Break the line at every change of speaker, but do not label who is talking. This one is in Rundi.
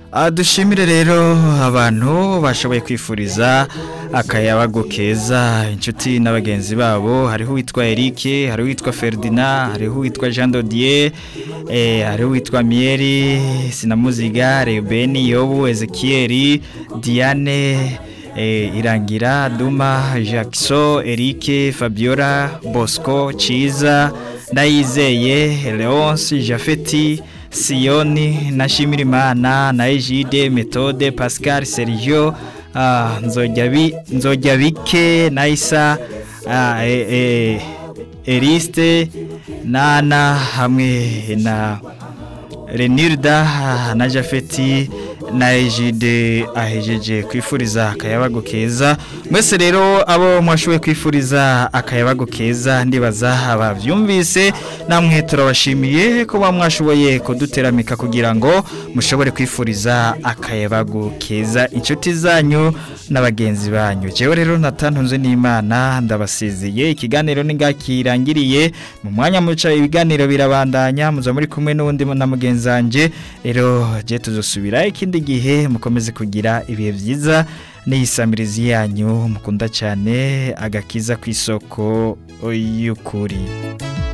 Ah, dushimire rero abantu bashoboye kwifuriza akayabago keza inshuti n'abagenzi babo hariho uwitwa Eric hariho uwitwa Ferdinand hariho uwitwa Jean Dodier eh hariho uwitwa Mieri Sinamuziga Reuben Yobu Ezekiel Diane eh, Irangira Duma Jackson Eric Fabiola Bosco Chiza Ndayizeye Leonce Jafeti Siyoni na Shimirimana na Ejide Methode Pascal Sergio ah, Nzojyabi Nzojyabike Naisa ah, e, e, Eriste Nana hamwe na Renilda na Jafeti na Ejide ahejeje kwifuriza akayabago keza mwese rero abo mwashoboye kwifuriza akayabago keza ndibaza abavyumvise namwe turabashimiye ko bamwashoboye kuduteramika kugira ngo mushobore kwifuriza akayabago keza inshuti zanyu n'abagenzi banyu jewe rero natantunze n'Imana ndabasiziye ikiganiro ningakirangiriye mu mwanya muca ibiganiro birabandanya muza muri kumwe n'undi na mugenzi wanje rero je tuzosubira ikindi gihe mukomeze kugira ibihe byiza n'iyisamirizi yanyu mukunda cyane agakiza ku isoko y'ukuri